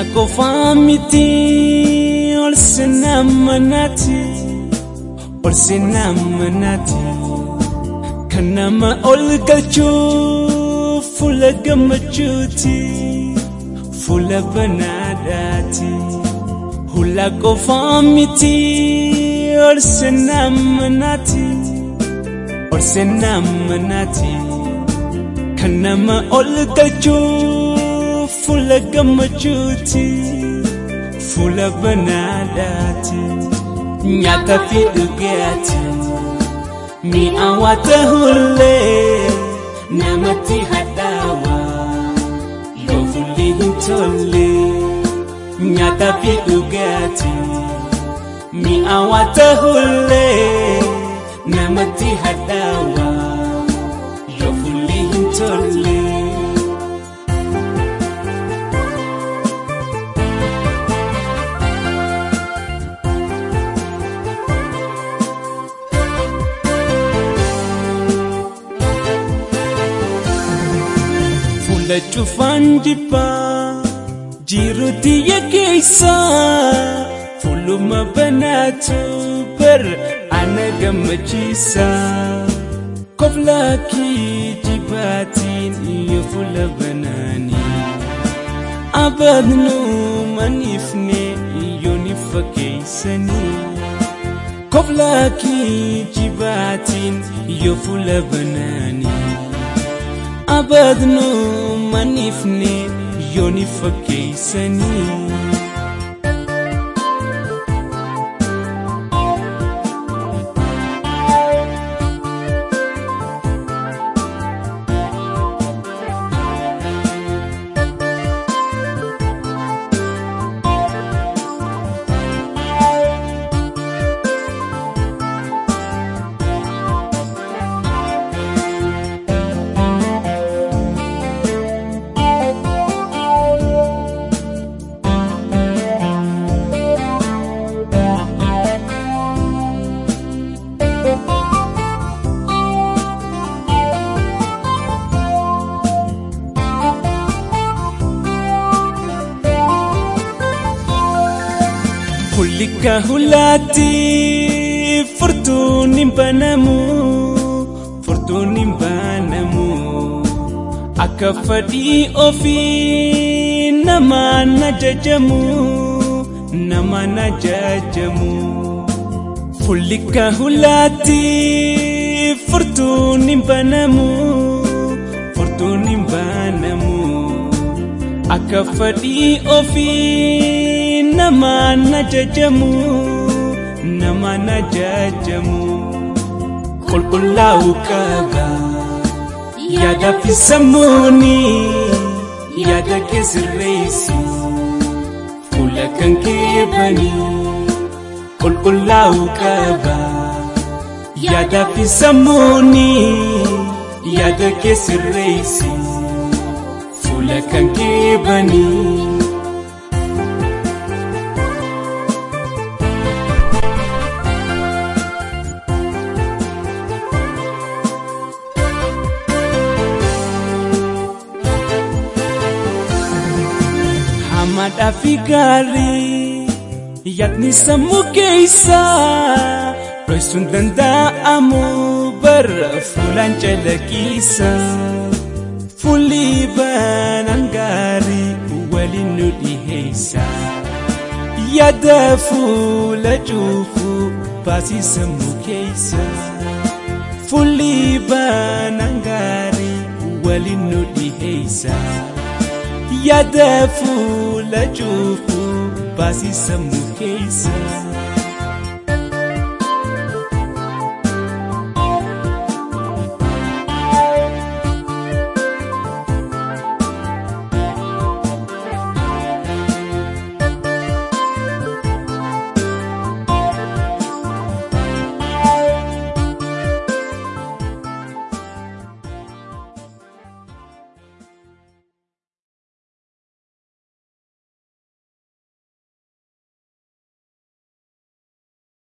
qofaa miti ol seenaa manaati ol seenaa manaati kan nama ol galchuu fuula gammachuuti fuula banaadhaati hula qofaa miti ol seenaa manaati ol seenaa manaati kan nama ol galchuu. fuula gammachuuti fuula banaadhaati nyaata fi dhugaati mi'aawaa ta'ullee namatti hadhaawa yoo fuulli hin tolle nyaata fi dhugaati mi'aawaa ta'ullee namatti hadhaawa yoo fuulli hin tolle. cufaan jibbaa jiruuti yakeessa fuuluma banaatu bar ana gammachiisa koflaakii jibbaatiin iyo fuula banaanii abadnu maniifne iyo ni fakkeeysanii koflaakii jibbaatiin iyo fuula banaanii abadnu manifne yooni fakkeeysanii. Kulika hulaatti furtuun hin banamu furtuun hin banamu akka fedhii ofii namaan ajajamu namaan ajajamu. Kulika hulaatti furtuun hin banamu furtuun hin banamu akka fedhii ofii. namaan ajajamu namaan ajajamu qulqullaa'uu qaba yaada fi sammuuni yaada kee sirreessi fuula kan kee bani qulqullaa'uu qaba yaada fi sammuuni yaada kee sirreessi fuula kan kee banii. Hamadhaa fi gaarii yaadni sammuu keessa dho'isuun danda'amu bara fuulaan calaqqisa. Fuulli banaan gaarii waliin nu dhiheessa. Yaada fuula cuufuu baasii sammuu keessa. Fuulli banaan gaarii waliin nu dhiheessa. yaada fuula cuufuu baasii sammuu keessa.